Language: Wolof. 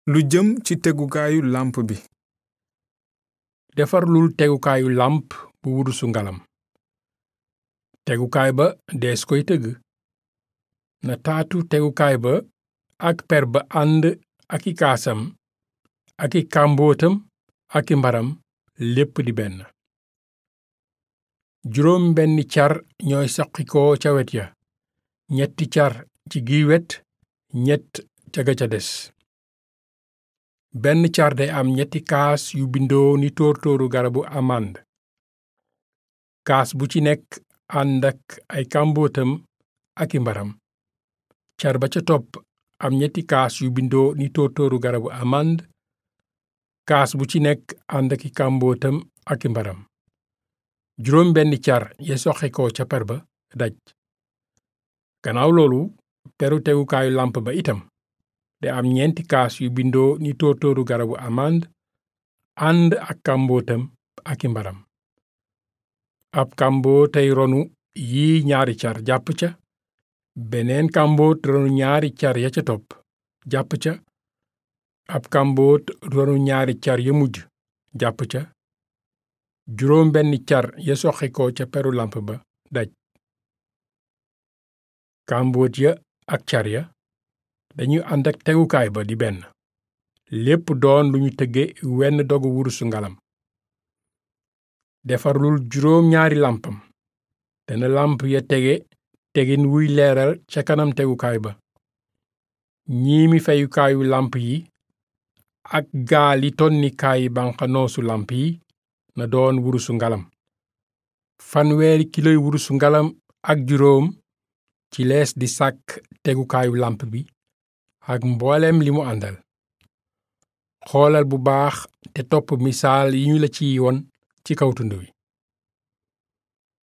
lu jëm ci tegukaayu làmp bi defarlul tegukaayu làmp bu wurusu ngalam tegukaay ba dees koy tëgg na taatu tegukaay ba ak per ba ànd ak i kaasam ak i kàmbootam ak i mbaram lépp di benn juróom benni car ñooy saqikoo ca wet ya ñetti car ci gi wet ñett ca ga ca des benn car day am ñetti kaas yu bindoo ni tóor-tóoru garabu amande kaas bu ci nekk ànd ak ay kàmbootam ak i mbaram car ba ca topp am ñetti kaas yu bindoo ni tóor-tóoru garabu amande kaas bu ci nekk ànd ak i kàmbootam ak i mbaram juróom benni car ya soxe ko ca per ba daj gannaaw loolu peru tegukaayu làmp ba itam te am ñeenti kaas yu bindoo ni tóor-tóoru garabu amande ànd ak kàmbootam ak i mbaram ab kàmboo tey ronu yi ñaari car jàpp ca beneen kàmboot ronu ñaari car ya ca topp jàpp ca ab kàmboot ronu ñaari car ya mujj jàpp ca juróom benni car ya soxe ko ca peru làmp ba daj kàmboot ya ak car ya dañuy ànd ak tegukaay ba di benn lépp doon lu ñu tëgge wenn dogu wurusu ngalam defarlul juróom ñaari làmpam te na làmp ya tege tegin wuy leeral ca kanam tegukaay ba ñiimi feyukaayu làmp yi ak gaali tonnikaayi banqanoosu làmp yi na doon wurusu ngalam fanweeri kiloy wurusu ngalam ak juróom ci lees di sàkk tegukaayu làmp bi ak mbooleem li mu àndal xoolal bu baax te topp misaal yi ñu la ciy won ci kaw tund wi